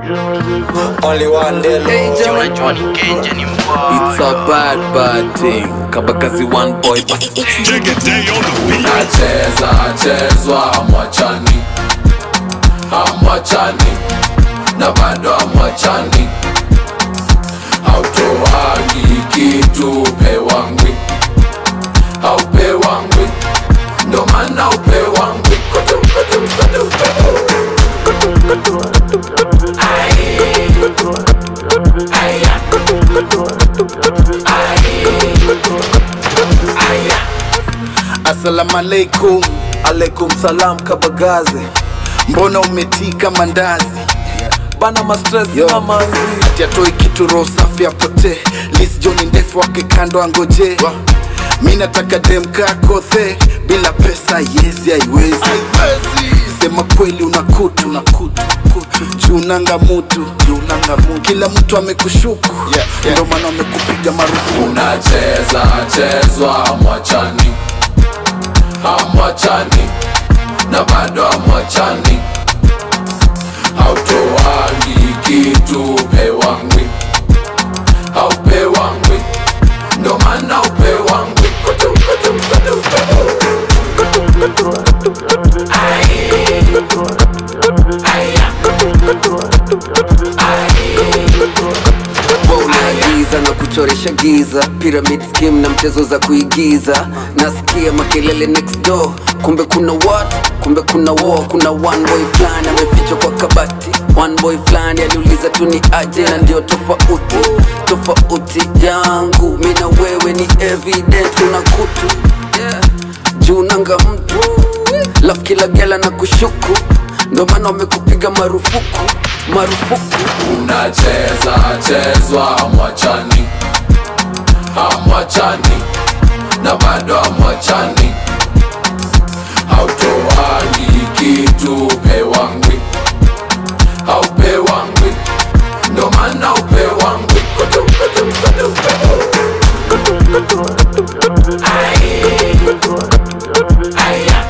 Only one day Hey, low. Johnny. It's a bad bad thing. Kabakazi one boy but Jigga on the beat. nacheza chezwa amwachani amwachani na bado amwachani hautoagi kitu pewangwi haupewangwi ndo maana upewangwi Kutu, kutu, kutu, kutu. Ai. Aya. Aya. Assalamu alaikum, alaikum salam kabagaze, mbona umetika mandazi bana mastress na manzi ati atoi kitu roho safi apotee lis joni ndefu wake kando angoje mi nataka demka kothe bila pesa yezi haiwezi sema kweli una kutu na kutu junanga mutu junanga mutu kila mtu amekushuku yeah, yeah. ndo maana amekupiga marufuku unacheza chezwa amwachani amwachani na bado amwachani hautoangi kitu pewangwi haupewangwi ndo maana upewangwi Kutu, kutu, kutu, kutu. Ai. Aya. unaagiza na kuchoresha giza pyramid scheme na mchezo za kuigiza nasikia makelele next door kumbe kuna what kumbe kuna war kuna one boy fulani amefichwa kwa kabati one boy fulani aliuliza tu ni aje na ndio tofauti tofauti yangu mi na wewe ni evident una kutu yeah. juu nanga mtu laf kila gela na kushuku ndo maana wamekupiga marufuku marufuku unacheza chezwa amwachani amwachani na bado amwachani hautoagi kitu pewangwi haupewangwi ndo maana upewangwi Kutu, kutu, kutu, kutu. Ai. Aya.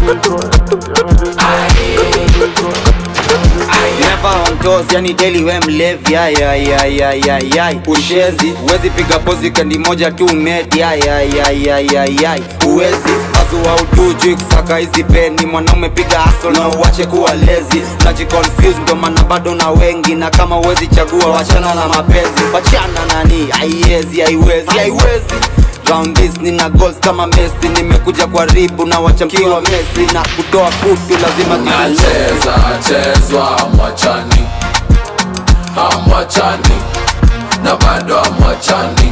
Never on toes, yani daily we mlevi ay, ay, ay, ay, ay, ay. Ushezi, uwezi piga pozi kandi moja tu medi ay, ay, ay, ay, ay, ay. Uwezi, azua utuju kusaka hizi peni Mwanaume piga hustle na uwache kuwa lezi Unajiconfuse ndo maana bado na wengi Na kama uwezi chagua wachana na mapenzi Wachana nani, haiwezi, haiwezi, haiwezi Round this nina goals kama Messi Nimekuja kwa ribu na wachamkiwa Messi Na kutoa kutu lazima kitu nacheza chezwa amwachani amwachani na bado amwachani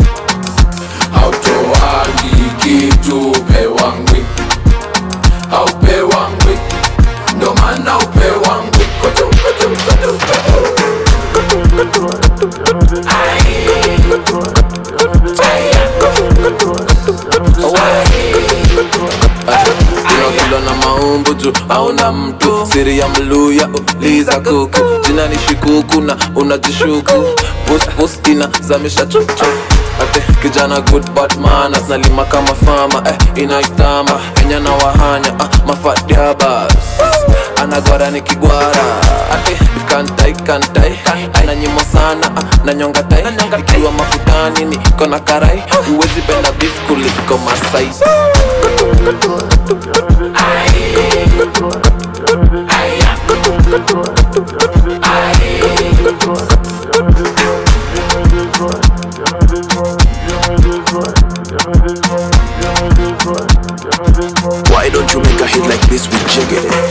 hautoagi kitu pewangwi haupewangwi ndo maana upewangwi Kutu, kutu, kutu, kutu. Ai. Aya. Kilo na maumbu juu hauna mtu siri ya mluya uliza kuku jina ni shikuku na unajishuku puspus ina zamisha chuchu ate kijana good but manners nalima kama fama eh, inaitama enya na wahanya ah, mafadiabas anagwara ni kigwara ate kantai kantai ananyimo sana ah, nanyonga tai ikiwa mafutani niko na karai uwezi penda beef kuliko masai Why don't you make a hit like this with Jiggity?